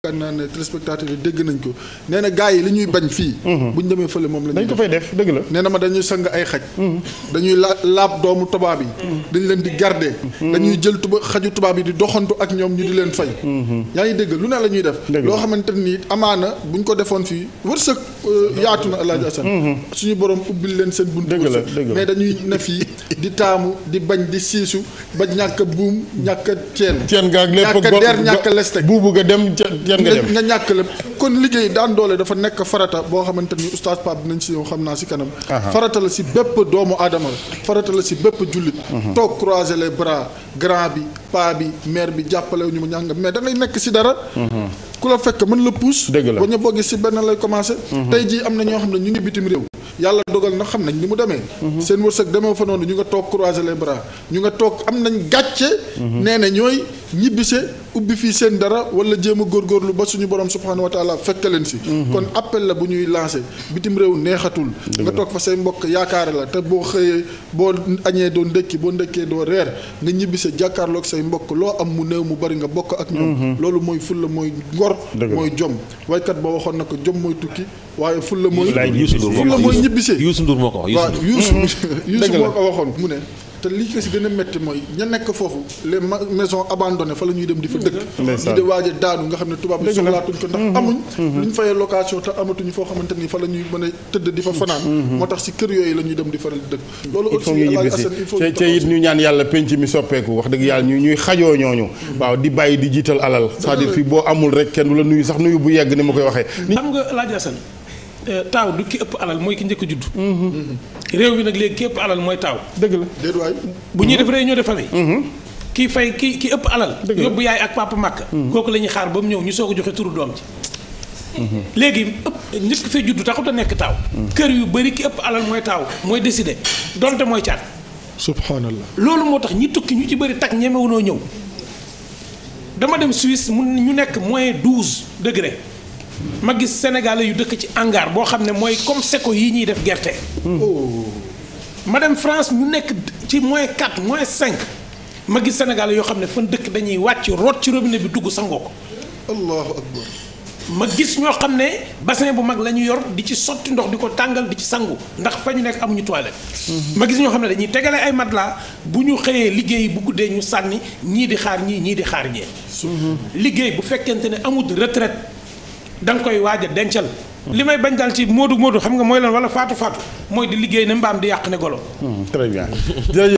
yaakaar naa ne téléspectateurs yi dégg nañ ko nee na gars yi li ñuy bañ fii buñ demee fële moom la dañ ñuy ko def fay def dëgg la. nee na ma dañuy sang ay xaj dañuy la laab doomu tubaab yi dañ leen di garder dañuy jël tuba xaju tubaab yi di doxantu ak ñoom ñu di leen fay yaa ngi dégg lu ne la ñuy def Dëgg la. loo xamante ni amaana buñ ko defoon fii wërsëg euh, yaatu na Alaaji Asan suñu borom ubbil leen seen buntu Dëgg la, wërsëg dëgg la. mais dañuy ne fii di taamu di bañ di siisu ba ñàkk a buum ñàkk a ceen ceen gaag lépp ñàkk a der ñàkk a lesteg buubu nga dem ca ceen nga dem. nga ñàkk lépp kon liggéey daan doole dafa nekk farata boo xamante ni oustaz Pape dinañ si yow xam naa si kanam Aha. farata la si bépp doomu aadama farata la si bépp jullit toog croiser les bras grand bi paa bi mère bi jàppale ñu mu ñàngam mais da ngay nekk si dara ku la fekk mën la pousse Dëgg la. ba ñu boggee si benn lay commencé tey jii am na ñoo xam ne ñu ngi bitim réew yàlla dogal na xam nañ ni mu demee seen wërsëg demee fa noonu ñu nga toog croiser les bras ñu nga toog am nañ gàcce nee na ñooy ñibbise ubbi fii seen dara wala jéem a góorgóorlu ba suñu borom subhanahu wa taala fekk leen si kon appel la bu ñuy lancé bitim réew neexatul nga toog fa say mbokk yaakaare la te boo xëyee boo añee doo ndékki boo ndékkee doo reer nga ñibbise jàkkaarloog say mbokk loo am mu néew mu bari nga bokk ak ñoom loolu mooy fulla mooy ngor Dëgg la. mooy jom waykat ba waxoon na ko jom mooy tukki waaye fulla mooy Laay Youssou Ndour moo fulla ko mooy wax ñibbisee Youssou Ndour moo ko wax waaw Youssou Youssou Dëgg Youssou la. moo ko waxoon mu ne te li ko si gën a métti mooy ña nekk foofu les ma- maisons abandonnées fa la ñuy dem di fa dëkk Ndeysaan. ñi di waaj a daanu nga xam ne tubaab bi Dëgg la. soxlaatuñ ko ndax amuñ lu ñu fayee location te amatuñu foo xamante ni fa la ñuy mën a tëdd di fa fanaan moo tax si kër yooyu la ñuy dem di faral di dëkk loolu il aussi faut ñu Alaaji ñibbisi Assane il faut te ñu te taxaw it si. ñu ñaan yàlla penc mi soppeeku wax dëgg yàlla ñu ñuy xajoo ñooñu. waaw di bàyyi di jiital alal. c'est-à-dire fii boo amul rek kenn du la nuyu sax nuyu bu yegg ni ma koy waxee. xam nga laaj Assane taaw du ki ëpp alal mooy ki njëkk a judd. réew mi nag léegi ki ëpp alal mooy taaw. dëgg la. déet waay bu ñuy def réunion de famille. kii fay ki ki ëpp alal. Dëgg la. yóbbu yaay ak papa màkk. kooku la ñuy xaar ba mu ñëw ñu soog a joxe turu doom ji. léegi ëpp nit ki fay judd taxut a nekk taaw. kër yu bëri ki ëpp alal mooy taaw mooy décider donte mooy caat. subhanallah loolu moo tax ñi tukki ñu ci bëri tak ñemewunoo ñëw dama dem Suisse mu ñu nekk moins douze degré ma gis sénégalais yu dëkk ci hangar boo xam ne mooy comme seko yi ñuy def gerte. ma dem France ñu nekk ci moins quatre moins cinq ma gis sénégalais yoo xam ne fan dëkk dañuy wàcc root ci robinet bi dugg sangoo ko allahu akbar ma gis ñoo xam ne bassin bu mag la ñu yor di ci sotti ndox di ko tàngal di ci sangu ndax fa ñu nekk amuñu toilette. ma gis ñoo xam ne dañuy tegale ay matelas bu ñu xëyee liggéey bu guddee ñu sànni ñii di xaar ñii ñii di xaar ñee. liggéey bu fekkente ne amul retraite da nga koy waaj a dencal. li may bañ daal ci moodu moodu xam nga mooy lan wala faatu faatu mooy di liggéey ne mbaam di yàq ne golo. très bien jërëjëf.